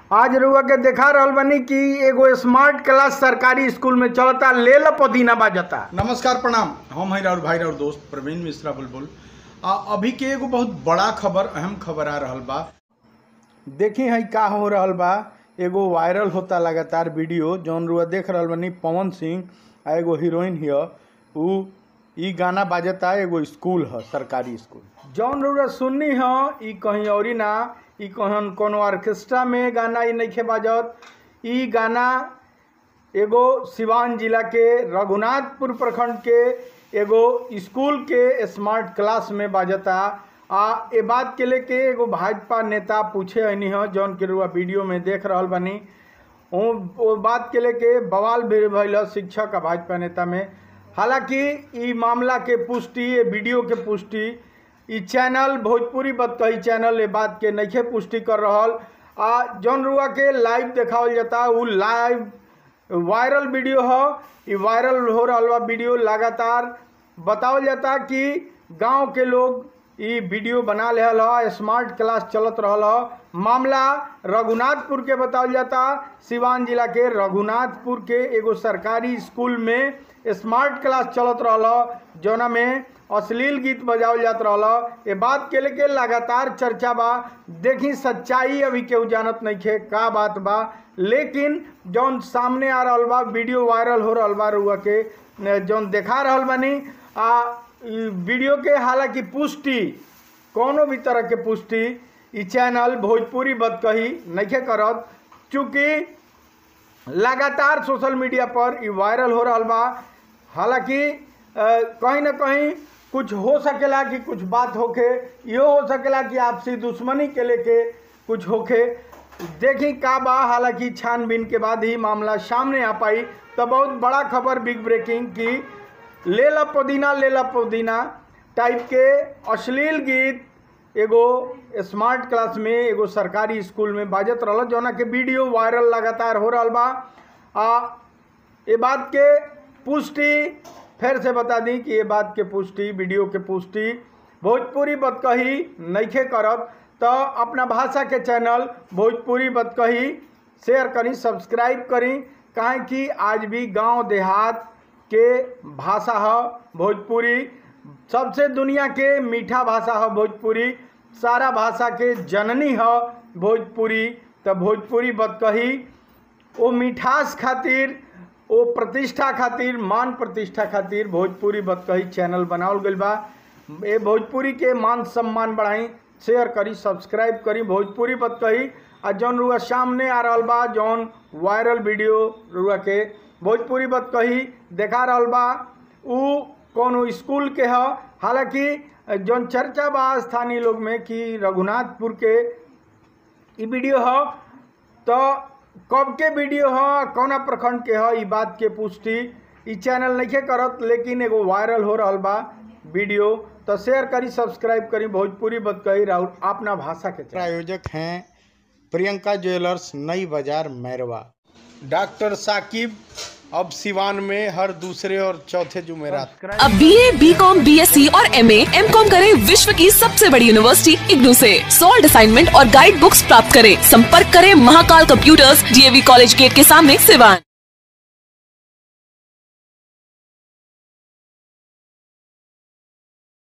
आज रउआ के देखा रहल बानी कि एगो स्मार्ट क्लास सरकारी स्कूल में चलता ले ल पुदीना बाजता नमस्कार प्रणाम हम हैं और भाई और दोस्त प्रवीण मिश्रा बुलबुल आ, अभी के एगो बहुत बड़ा खबर अहम खबर आ रहल बा देखी है का हो रहल बा एगो वायरल होता लगातार वीडियो जौन रुआ देख रहल बानी पवन सिंह आ एगो हीरोइन हिय उ ई गाना बाजता एगो स्कूल ह सरकारी स्कूल जौन रुआ सुननी ह ई कहीं औरी ना ई कहन कोनो ऑर्केस्ट्रा में गाना ई नइखे बाजत ई गाना एगो सिवान जिला के रघुनाथपुर प्रखंड के एगो स्कूल के स्मार्ट क्लास में बाजता आ ए बात के लेके एगो भाजपा नेता पूछे हनी ह जौन के रुआ वीडियो में देख रहल बानी ओ ओ बात के लेके बवाल भी भइल ह शिक्षक आ भाजपा नेता में हालांकि ई मामला के पुष्टि ये वीडियो के पुष्टि ई चैनल भोजपुरी बतकही चैनल ये बात के नइखे पुष्टि कर रहल आ जौन रुआ के लाइव देखावल जाता उ लाइव वायरल वीडियो ह ई वायरल हो रहल बा वीडियो लगातार बतावल जाता कि गांव के लोग ई वीडियो बना लेहल ह स्मार्ट क्लास चलत रहल ह मामला रघुनाथपुर के बतावल जाता सिवान जिला के रघुनाथपुर के एगो सरकारी स्कूल में स्मार्ट क्लास चलत रहल ह जौना में अश्लील गीत बजावल जात रहल ह। ए बात के लेके लगातार चर्चा बा देखी सच्चाई अभी केहू जानत नइखे का बात बा लेकिन जौन सामने आ रहल बा वीडियो वायरल हो रहल बा रुआ के न, जौन देखा रहल बानी आ ई वीडियो के हालांकि पुष्टि कोनो भी तरह के पुष्टि ई चैनल भोजपुरी बदकही नइखे करत चूँकि लगातार सोशल मीडिया पर ई वायरल हो रहल बा हालांकि अ, कहीं ना कहीं कुछ हो सकेला कि कुछ बात होखे इहो हो सकेला कि आपसी दुश्मनी के लेके कुछ होखे देखी का बा हालांकि छानबीन के बाद ही मामला सामने आ पाई तो बहुत बड़ा खबर बिग ब्रेकिंग की ले ला पुदीना ले ला पुदीना टाइप के अश्लील गीत एगो स्मार्ट क्लास में एगो सरकारी स्कूल में बाजत रहल जौना के वीडियो वायरल लगातार हो रहल बा आ ये बात के पुष्टि फिर से बता दी कि ये बात के पुष्टि वीडियो के पुष्टि भोजपुरी बतकही नइखे करब तो अपना भाषा के चैनल भोजपुरी बतकही शेयर करी सब्सक्राइब करी काहे कि आज भी गांव देहात के भाषा ह भोजपुरी सबसे दुनिया के मीठा भाषा ह भोजपुरी सारा भाषा के जननी ह भोजपुरी तो भोजपुरी बतकही ओ मिठास खातिर ओ प्रतिष्ठा खातिर मान प्रतिष्ठा खातिर भोजपुरी बतकही चैनल बनावल गइल बा ए भोजपुरी के मान सम्मान बढ़ाई शेयर करी सब्सक्राइब करी भोजपुरी बतकही आ जौन रुआ सामने आ रहल बा जौन वायरल वीडियो रुआ के भोजपुरी बतकही देखा रहल बा उ कोनो स्कूल के ह हालांकि जौन चर्चा बा स्थानीय लोग में कि रघुनाथपुर के ई वीडियो ह तो कब के वीडियो ह कौना प्रखंड के ह ई बात के पुष्टि ई चैनल नइखे करत लेकिन एगो वायरल हो रहल बा वीडियो तो शेयर करी सब्सक्राइब करी भोजपुरी बतकही राउर अपना भाषा के प्रायोजक हैं प्रियंका ज्वेलर्स नई बाजार मैरवा डॉक्टर साकिब अब सिवान में हर दूसरे और चौथे जुमेरात अब B A B com B S C और एम ए एम कॉम करें विश्व की सबसे बड़ी यूनिवर्सिटी इग्नू से सॉल्ड असाइनमेंट और गाइड बुक्स प्राप्त करें संपर्क करें Mahakal computers DAV college gate के सामने सिवान